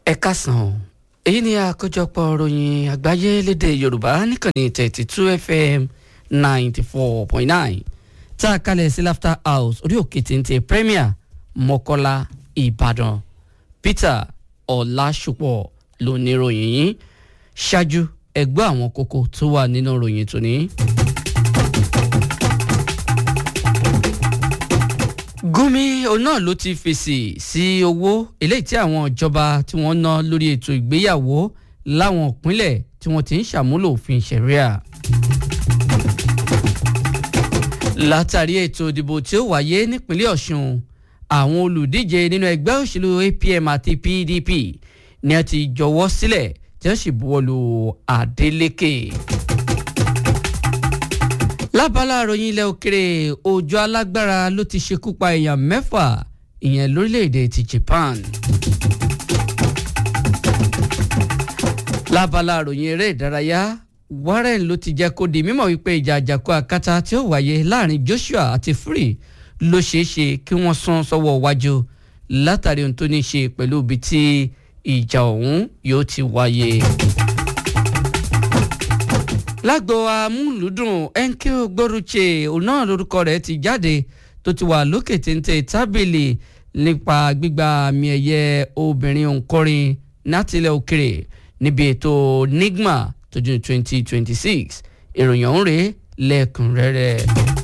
ẹ kásán èyí ni àkójọpọ̀ ròyìn àgbáyé lédè yorùbá níkànnì thirty two fm ninety four point nine tá a kalẹ̀ sí laughter house orí òkè téńté premier mọ́kọ́lá ìbàdàn peter ọ̀làṣùpọ̀ ló ní ròyìn yìí ṣáájú ẹgbẹ́ àwọn kókó tó wà nínú ròyìn tòní. gúnmi òun náà ló ti fèsì sí owó eléyìí tí àwọn ìjọba tí wọ́n ná lórí ètò ìgbéyàwó láwọn ìpínlẹ̀ tí wọ́n ti ń ṣàmúlò òfin ṣẹ̀ríà. látàrí ètò ìdìbò tí ó wáyé nípínlẹ̀ ọ̀ṣun àwọn olùdíje nínú ẹgbẹ́ òṣèlú apm àti pdp ni a ti jọwọ́ sílẹ̀ tí wọ́n sì buwọ́lu adeleke lábala àròyìn ilẹ̀ òkèrè òjò alágbára ló ti ṣekú pa èèyàn mẹ́fà ìyẹn lórílẹ̀‐èdè ti japan. lábala àròyìn eré ìdárayá warren ló ti jẹ́ kó di mímọ̀ wípé ìjà àjàkú akátá tí ó wáyé láàrin joshua àti fury ló ṣeé ṣe kí wọ́n sún sọ́wọ́ wájú látàrí ohun tó ní í ṣe pẹ̀lú ibi tí ìjà ọ̀hún yóò ti wáyé lágbo amúlùdùn enkeo gboruche òun náà lórúkọ rẹ̀ ti jáde tó ti wà lókè téńté tábìlì nípa gbígba àmì ẹ̀yẹ obìnrin òǹkọrin nátìlẹ̀ òkèrè níbi ètò nigma tọdún 2026 ìròyìn ọ̀hún rèé lẹ́ẹ̀kúnrẹ́rẹ́.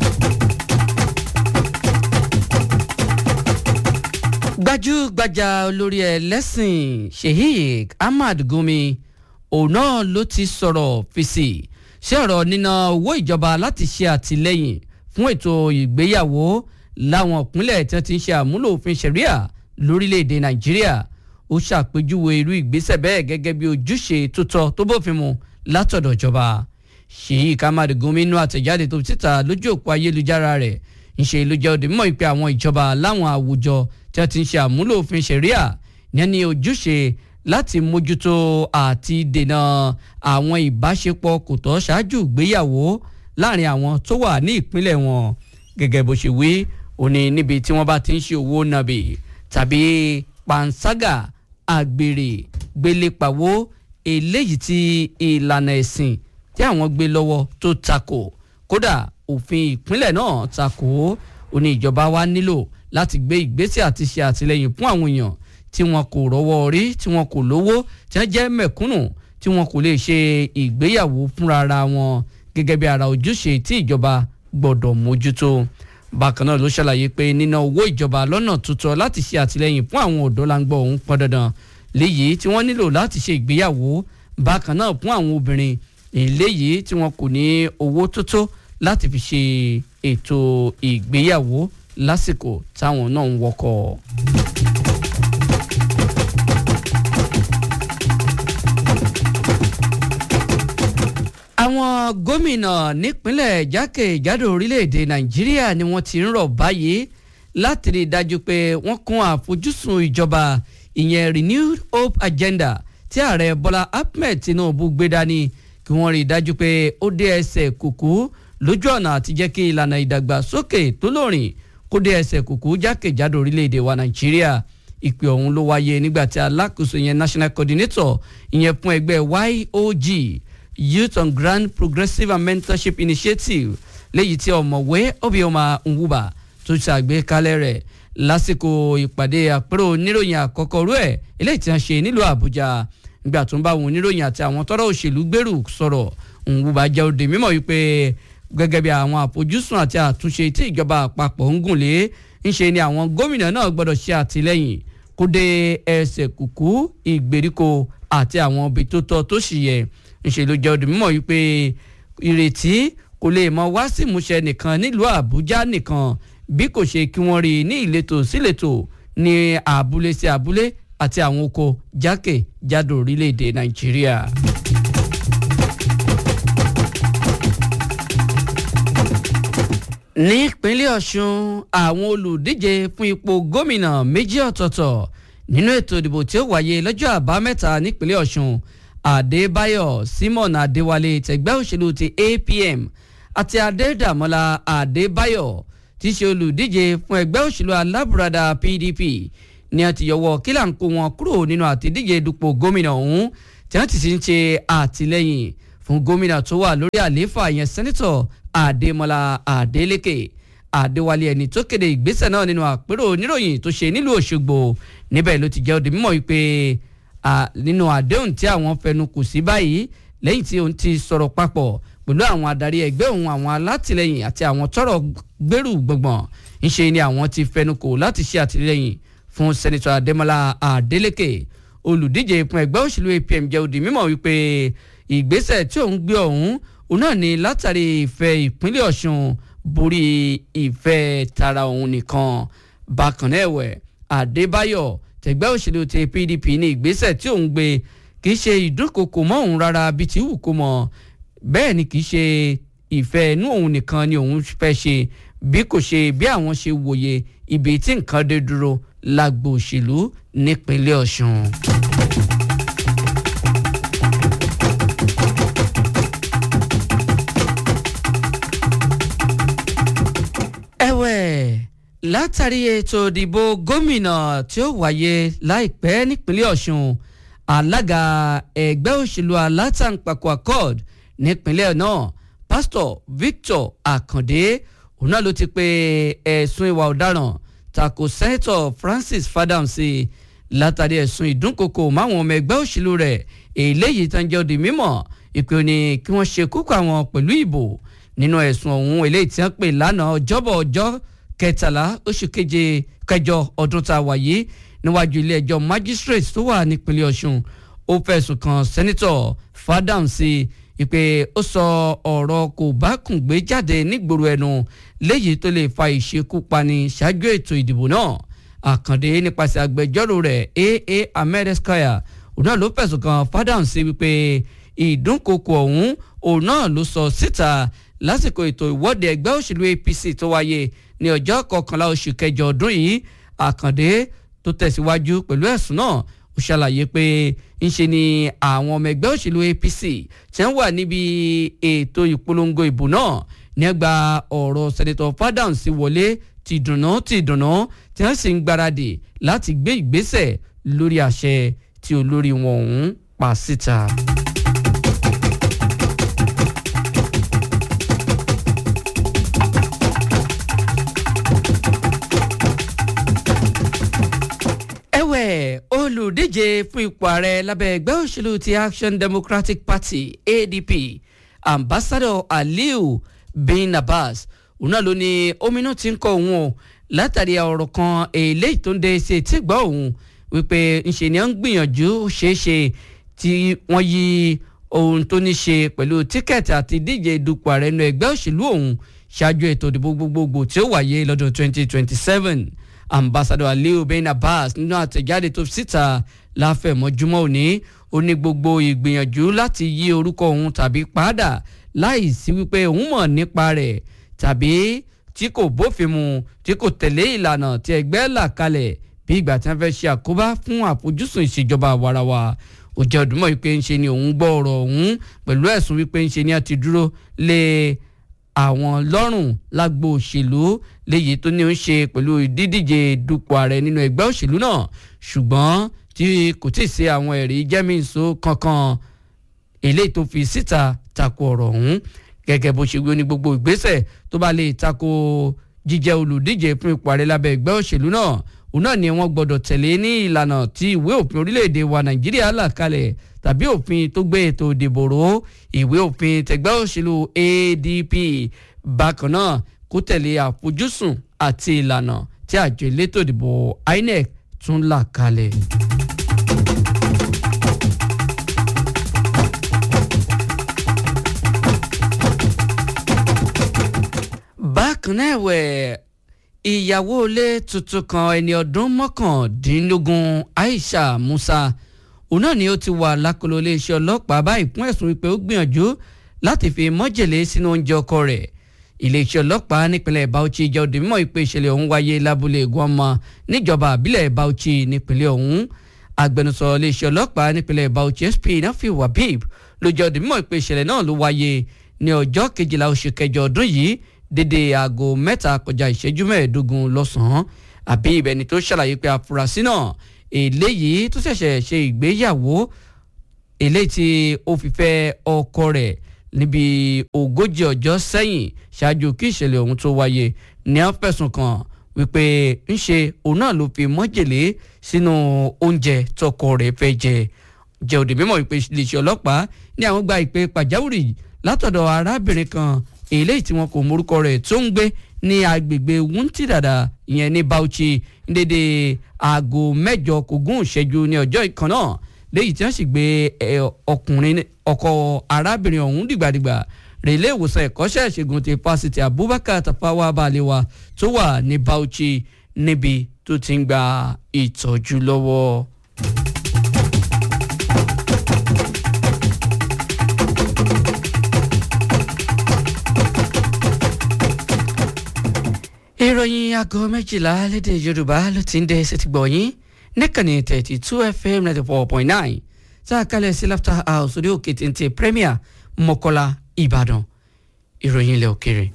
gbajúgbajà olórí ẹlẹ́sìn sheikh ahmad gumi òun náà ló ti sọ̀rọ̀ fèsì ṣé ọ̀rọ̀ níná owó ìjọba láti ṣe àtìlẹ́yìn fún ètò ìgbéyàwó láwọn ìpínlẹ̀ tí wọ́n ti ń ṣe àmúlò òfin ṣẹ̀ríà lórílẹ̀‐èdè nàìjíríà ó ṣàpèjúwe irú ìgbésẹ̀ bẹ́ẹ̀ gẹ́gẹ́ bí ojúṣe tó tọ́ tó bófin mu látọ̀dọ̀ ìjọba ṣèyí kamadi gómìnà àtẹ̀jáde tó síta lójú òpó ayélujára rẹ̀ ńṣe ló jẹ́ òde mímọ́ ìpè àwọn ìjọba láwọn àwùjọ tí wọ́n ti ń ṣe àmúlò òfin ṣẹ̀ríà ní ní ojúṣe láti mójútó àti dènà àwọn ìbáṣepọ̀ kò tọ́ ṣáájú ìgbéyàwó láàrin àwọn tó wà ní ìpínlẹ̀ wọn gẹ́gẹ́ bó ṣe wí òní níbi tí wọ́n bá ti ń ṣe owó nàbì tàbí panṣágà àgbèrè gbélépawó eléyìí tí ìlànà ẹ̀sìn tí àwọn gbé lọ́wọ́ tó takò kódà òfin ìpínlẹ̀ náà takò òní ìjọba wa nílò láti gbé ìgbésẹ̀ àti ṣe àtìlẹ́yìn fún àwọn èèyàn tí wọn kò rọ́wọ́ orí tí wọn kò lówó tí wọn jẹ́ mẹ̀kúnnù tí wọn kò lè ṣe ìgbéyàwó fúnra ara wọn gẹ́gẹ́ bí ara ojúṣe tí ìjọba gbọ́dọ̀ mójútó bákan náà ló ṣàlàyé pé níná owó ìjọba lọ́nà tuntun láti ṣe àtìlẹ́yìn fún àwọn ọ̀dọ́ láǹgbọ̀ òun pọn dandan léyìí tí wọ́n nílò láti ṣe ìgbéyàwó bákan náà fún àwọn obìnrin eléyìí tí wọn kò ní owó tó tó láti fi ṣe ètò ìgbéyàwó lásìkò táwọn náà ń wọkọ̀. àwọn gómìnà nípínlẹ̀ jákèjádò orílẹ̀-èdè nàìjíríà ni wọ́n ti ń rọ̀ báyìí láti rí i dájú pé wọ́n kún àfojúsùn ìjọba ìyẹn renewed hope agenda tí ààrẹ bọ́lá ahmed tinubu gbé dání kí wọ́n rí i dájú pé ó dé ẹsẹ̀ kùkú lójú ọ̀nà àti jẹ́ kí ìlànà ìdàgbàsókè tó lóòrìn kó dé ẹsẹ̀ kùkú jákèjádò orílẹ̀-èdè wa nàìjíríà ìpè ọ̀hún ló wáyé nígbà tí alákòóso ìyẹn national coordinator ìyẹn fún ẹgbẹ́ YOG youth on grand progressive and mentorship initiative léyìí tí ọ̀mọ̀wé obioma nwuba tó ṣàgbékalẹ̀ rẹ̀ lásìkò ìpàdé àpérò oníròyìn àkọ́kọ́ rú ẹ̀ eléyìí tí wọ́n ṣe nílùú àbújá nígbà tó ń bá àwọn oníròyìn àti àwọn tọ́rọ̀ òṣèlú gbèrú sọ̀rọ̀ nwuba jẹ́ òde mímọ̀ wípé gẹ́gẹ́ bí àwọn àfojúsùn àti àtúnṣe tí ìjọba àpapọ̀ ń gùn lé ńṣe ni àwọn gómìnà náà gbọ́dọ̀ ṣe àtìlẹ́yìn kó dé ẹsẹ̀ kùkú ìgbèríko àti àwọn ibi tó tọ́ tó sì yẹ ńṣe jẹ́ òde mímọ̀ wípé ìrètí kò lè mọ wá sí ìmúṣẹ nìkan nílùú àbújá nìkan bí kò ṣe kí wọ́n rí i ní ìletò síletò ní abúlé sí abúlé àti àwọn oko jákèjádò orílẹ̀-èdè nàìjíríà. ní ìpínlẹ̀ ọ̀ṣun àwọn olùdíje fún ipò gómìnà méjì ọ̀tọ̀ọ̀tọ̀ nínú ètò ìdìbò tí ó wáyé lọ́jọ́ àbámẹ́ta nípínlẹ̀ ọ̀ṣun adébáyọ̀ simon adéwálé tẹ̀gbẹ́ òṣèlú ti apm àti adédàmọ́lá adébáyọ̀ tí í ṣe olùdíje fún ẹgbẹ́ òṣèlú alábùradà pdp ni a ti yọwọ́ kílà ń kó wọn kúrò nínú àtìdíje dupò gómìnà ọ̀hún tí wọ́n ti sì ń ṣe àtìlẹ́yìn fún gómìnà tó wà lórí àlééfà yẹn sẹ́nitọ̀ Adémọ́lá Adélékè Adéwálé ẹni tó kéde ìgbésẹ̀ náà nínú àpérò oníròyìn tó ṣe nílùú Òṣogbo níbẹ̀ ló ti jẹ́ òde mímọ́ wípé nínú àdéhùn tí àwọn fẹnu kù sí báyìí lẹ́yìn tí òun ti sọ̀rọ̀ papọ̀ pẹ̀lú àwọn adarí ẹgbẹ́ òun àwọn alátìlẹyìn àti àwọn tọ́rọ̀ gbèrú gbọ̀ngbọ̀n ńṣe ni àwọn ti fẹnu kò láti ṣe àtìlẹyìn fún sẹ́nitọ̀ Adémọ́lá Adélékè olùdíje fún ẹgbẹ́ òṣèlú APM jẹ́ òde mímọ́ wípé ìgbésẹ̀ tí òun gbé ọ̀hún òun náà ni látàrí ìfẹ́ ìpínlẹ̀ Ọ̀ṣun borí ìfẹ́ tara òun nìkan bákan náà ẹ̀wẹ̀ Adébáyọ̀ tẹ̀gbẹ́ òṣèlú ti PDP ní ìgbésẹ̀ tí òun gbé kì í ṣe ìdúnkokò mọ́ òun rárá bíi ti wù kó mọ́ bẹ́ẹ̀ ni kì í ṣe ìfẹ́ inú òun nìkan ni òun fẹ́ ṣe bí kò ṣe bí àwọn ṣe wòye ibi tí nǹkan dé dúró lágbo òṣèlú nípínlẹ̀ Ọ̀ṣun. ẹ̀wẹ̀ látàrí ètò ìdìbò gómìnà tí ó wáyé láìpẹ́ nípínlẹ̀ Ọ̀ṣun alága ẹgbẹ́ òṣèlú alátàǹpàkò accord nípínlẹ̀ náà pásítọ̀ Victor Akande òun náà ló ti pe ẹ̀sùn ìwà ọ̀daràn tako sẹ́ńtọ̀ Francis Fadamsi látàrí ẹ̀sùn ìdúnkokò máwọn ọmọ ẹgbẹ́ òṣèlú rẹ̀ eléyìí tán jẹ́ òdì mímọ̀ ìpè òní kí wọ́n ṣe kúkú àwọn pẹ̀lú ìbò nínú ẹ̀sùn ọ̀hún eléyìí tí wọ́n pè lánàá ọjọ́bọ̀ ọjọ́ kẹtàlá oṣù keje kẹjọ ọdún tá a wà yìí níwájú ilé ẹjọ́ magistrate tó wà nípínlẹ̀ Ọ̀ṣun ó fẹ̀sùn kan sẹ́nitọ̀ Fadamsi ìpè ó sọ ọ̀rọ̀ kò bá kùn gbé jáde nígboro ẹnu léyìí tó lè fa ìṣekúpani ṣáájú ètò ìdìbò náà Àkàndé nípasẹ̀ agbẹjọ́rò rẹ̀ aa Ahmed Eskaya òun náà ló fẹ̀sùn kan Fadamsi wípé ìdúnkokò ọ̀hún òun náà ló sọ síta lásìkò ètò ìwọ́de ẹgbẹ́ òṣèlú APC tó wáyé ní ọjọ́ kọkànlá oṣù kẹjọ ọdún yìí Àkàndé tó tẹ̀síwájú pẹ̀lú ẹ̀sùn náà ó ṣàlàyé pé ńṣe ni àwọn ọmọ ẹgbẹ́ òṣèlú APC tí wọ́n wà níbi ètò ìpolongo ìbò náà ní ẹgbà ọ̀rọ̀ sẹ́nitọ̀ Fádàǹsì wọlé ti dùnà ti dùnà tí wọ́n sì ń gbáradì láti gbé ìgbésẹ̀ lórí àṣẹ tí olórí wọn ọ̀hún pa síta. ẹ̀wẹ̀ olùdíje fún ipò ààrẹ lábẹ́ ẹgbẹ́ òṣèlú ti Action Democratic Party ADP ambassador Aliu bin Abbas òun náà ló ní ominú ti ń kọ òun o látàrí ọ̀rọ̀ kan eléyìí tó ń de ṣe tí gbọ́ òun wípé ńṣe ni ó ń gbìyànjú ṣeéṣe tí wọ́n yí ohun tó ní ṣe pẹ̀lú tíkẹ́ẹ̀tì àti díje dupò ààrẹ nínú ẹgbẹ́ òṣèlú òun ṣáájú ètò ìdìbò gbogbogbò tí ó wáyé lọ́dún 2027 ambassador aliu ben abbas nínú àtẹ̀jáde tó síta láfẹ̀mọ́júmọ́ òní ó ní gbogbo ìgbìyànjú láti yí orúkọ òun tàbí padà láì sí wípé òun mọ̀ nípa rẹ̀ tàbí tí kò bófin mu tí kò tẹ̀lé ìlànà tí ẹgbẹ́ là kalẹ̀ bí ìgbà tí wọ́n fẹ́ ṣe àkóbá fún àfojúsùn ìṣèjọba àwarawa ó jẹ́ ọdúnmọ́ wípé ń ṣe ni òun gbọ́ ọ̀rọ̀ òun pẹ̀lú ẹ̀sùn wípé ń ṣe ni a ti dúró lé àwọn lọ́rùn lágbo òṣèlú léyìí tó ní ń ṣe pẹ̀lú ìdídíje dupò ààrẹ nínú ẹgbẹ́ òṣèlú náà ṣùgbọ́n tí kò tí ì ṣe àwọn ẹ̀rí jẹ́mìíso kankan eléyìí tó fi síta tako ọ̀rọ̀ ọ̀hún gẹ́gẹ́ bó ṣe wí ní gbogbo ìgbésẹ̀ tó bá lè tako jíjẹ́ olùdíje fún ipò ààrẹ lábẹ́ ẹgbẹ́ òṣèlú náà òun náà ni wọ́n gbọ́dọ̀ tẹ̀lé ní ìlànà tí ìwé òfin orílẹ̀-èdè wa nàìjíríà là kalẹ̀ tàbí òfin tó gbé ètò ìdìbò ró ìwé òfin tẹgbẹ́ òṣèlú ADP bákan náà kó tẹ̀lé àfojúsùn àti ìlànà tí àjọ elétò ìdìbò INEC tún là kalẹ̀. bákan náà ẹ̀wẹ̀ ìyàwó ilé tuntun kan ẹni ọdún mọ́kàndínlógún Aisha Musa òun náà ni ó ti wà lákòlò iléeṣẹ́ ọlọ́pàá báyìí fún ẹ̀sùn wípé ó gbìyànjú láti fi mọ́jèlé sínú oúnjẹ ọkọ rẹ̀ iléeṣẹ́ ọlọ́pàá nípínlẹ̀ Bauchi jẹ́ òde mímọ́ ìpè ìṣẹ̀lẹ̀ ọ̀hún wáyé lábúlé Gwamma níjọba àbílẹ̀ Bauchi nípínlẹ̀ ọ̀hún agbẹnusọ iléeṣẹ́ ọlọ́pàá nípínlẹ̀ Bauchi SP Nafi Wabib ló jẹ́ òde mímọ́ ìpè ìṣẹ̀lẹ̀ náà ló wáyé ní ọjọ́ kejìlá oṣù kẹjọ ọdún yìí dédé aago mẹ́ta kọjá ìṣẹ́jú mẹ́ẹ̀ẹ́dógún lọ́sàn-án àbí ìbẹni tó ṣàlàyé pé afurasí náà eléyìí tó ṣẹ̀ṣẹ̀ ṣe ìgbéyàwó eléyìí tí ó fi fẹ́ ọkọ rẹ̀ níbi ogójì ọjọ́ sẹ́yìn ṣáájú kí ìṣẹ̀lẹ̀ ọ̀hún tó wáyé ní à ń fẹ̀sùn kàn wípé ńṣe òun náà ló fi májèlé sínú oúnjẹ tọkọ rẹ̀ fẹ́ jẹ jẹ́ òde mímọ̀ wípé iléeṣẹ́ ọlọ́pàá ní àwọn gba ìpè pàjáwìrì látọ̀dọ̀ arábìnrin kan eléyìí tí wọn kò morúkọ rẹ̀ tó ń gbé ní agbègbè wúntì dàdà ìyẹn ní Bauchi dédé aago mẹ́jọ kò gún ìṣẹ́jú ní ọjọ́ ìkan náà léyìí tí wọ́n sì gbé ọkùnrin ọkọ arábìnrin ọ̀hún dìgbàdìgbà rẹ̀ ilé ìwòsàn ẹ̀kọ́ṣẹ́ ìṣègùn ti fásitì Abubakar Tafawa Balewa tó wà ní Bauchi níbi tó ti ń gba ìtọ́jú lọ́wọ́. ìròyìn aago méjìlá lédè Yorùbá ló ti ń dé sétí gbọ̀nyìn níkànnì thirty two fm ninety four point nine tá a kalẹ̀ sí laughter house orí òkè téńté premier mọ́kọ́lá ìbàdàn ìròyìn ilẹ̀ òkèrè.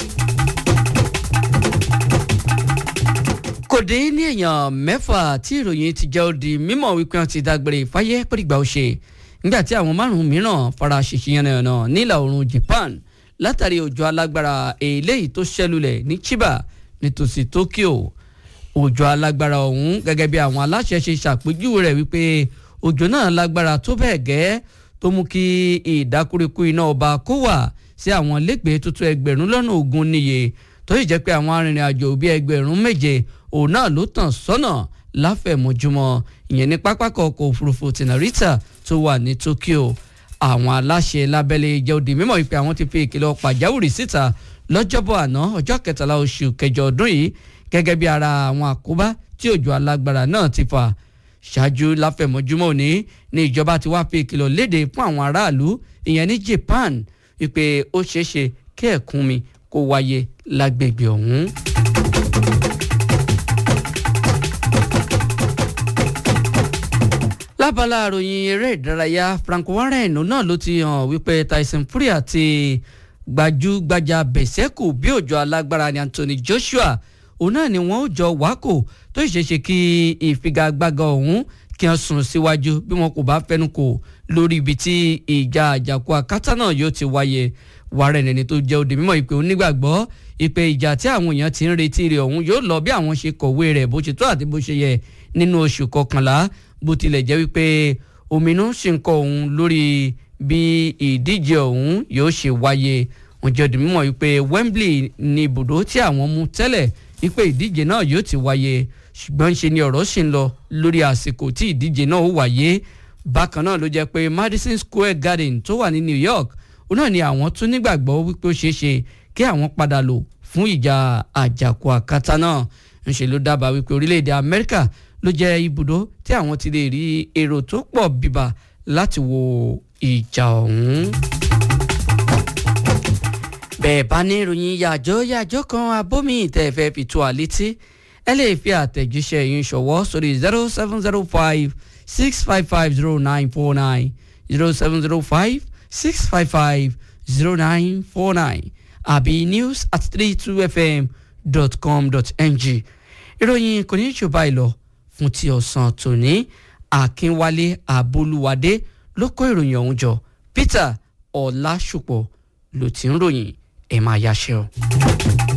kò dín ní èèyàn mẹ́fà tí ìròyìn ti jẹ́ òdi mímọ̀ wípé wọ́n ti dágbére fáyé pẹ́ẹ́dìgbà ó ṣe nígbà tí àwọn márùn-ún mìíràn fara ṣèṣe yànnàyànnà nílà oòrùn Japan látàrí òjò alágbára eléyìí tó ṣẹlulẹ̀ ní Chiba nítòsí Tokyo òjò alágbára ọ̀hún gẹ́gẹ́ bí àwọn aláṣẹ ṣe ṣàpèjúwe rẹ̀ wípé òjò náà lágbára tó bẹ́ẹ̀ gẹ́ tó mú kí ìdákúrekú iná ọba kó wà sí àwọn lẹ́gbẹ̀ẹ́ tuntun ẹgbẹ̀rún lọ́nà ogún níye tó sì jẹ́ pé àwọn arìnrìn-àjò bíi ẹgbẹ̀rún méje òun náà ló tàn sọ́nà láfẹ̀mọ́júmọ́ ìyẹn ní pápákọ̀ ọkọ̀ òfurufú ti Narita tó wà ní Tokyo àwọn aláṣẹ lábẹ́lẹ̀ jẹ́ òdì mímọ́ wípé àwọn ti fi ìkìlọ̀ pàjáwìrì síta lọ́jọ́bọ̀ àná ọjọ́ kẹtàlá oṣù kẹjọ ọdún yìí gẹ́gẹ́ bí ara àwọn àkóbá tí òjò alágbára náà ti fà ṣáájú láfẹ̀mọ́júmọ́ òní ní ìjọba ti wá fi ìkìlọ̀ léde fún àwọn aráàlú ìyẹn ní Japan wípé ó ṣeéṣe kí ẹ̀kúnmi kó wáyé lágbègbè ọ̀hún. lábala àròyìn eré ìdárayá Frank Warren náà ló ti hàn wípé Tyson Fury àti gbajúgbajà bẹ̀sẹ̀kù bí òjò alágbára ni Anthony Joshua òun náà ni wọ́n ó jọ wákò tó ṣeéṣe kí ìfigagbága ọ̀hún kí wọ́n sùn síwájú bí wọn kò bá fẹnu kò lórí ibi tí ìjà àjàkú akátá náà yóò ti wáyé Warren ẹni tó jẹ́ òde mímọ́ ìpè onígbàgbọ́ ìpè ìjà tí àwọn èèyàn ti ń retí rẹ̀ ọ̀hún yóò lọ bí àwọn ṣe kọ̀wé rẹ̀ bó ṣe tó àti bó ṣe yẹ nínú oṣù kọkànlá bó tilẹ̀ jẹ́ wípé òmìnú ṣì ń kọ òun lórí bí ìdíje ọ̀hún yóò ṣe wáyé wọ́n jẹ́ òde mímọ́ wípé Wembley ni ibùdó tí àwọn mú tẹ́lẹ̀ wípé ìdíje náà yóò ti wáyé ṣùgbọ́n ṣe ni ọ̀rọ̀ ṣì ń lọ lórí àsìkò tí ìdíje náà ó wáyé bákan náà ló jẹ́ pé Madison Square Garden tó wà ní New York ó náà ni àwọn tún nígbàgbọ́ wípé ó ṣeé ṣe kí àwọn padà lò fún ìjà àjàkú àkátá náà ńṣe ló dábàá wípé orílẹ̀-èdè Amẹ́ríkà ló jẹ́ ibùdó tí àwọn ti lè rí èrò tó pọ̀ bíbà láti wo ìjà ọ̀hún. bẹ́ẹ̀ bá ní ìròyìn yàjọ́ yàjọ́ kan abómi ìtẹ̀fẹ́ fi tó àlétí ẹ lè fi àtẹ̀jíṣẹ́ yín ṣọwọ́ sórí zero seven zero five six five five zero nine four nine zero seven zero five six five five zero nine four nine àbí news at three two fm dot com dot ng ìròyìn kò ní í jù báyìí lọ fún ti ọ̀sán tòní akínwálé àbolúwadé ló kó ìròyìn ọ̀hún jọ peter ọ̀làṣùpọ̀ ló ti ń ròyìn ẹ̀ máa yáṣẹ́ o.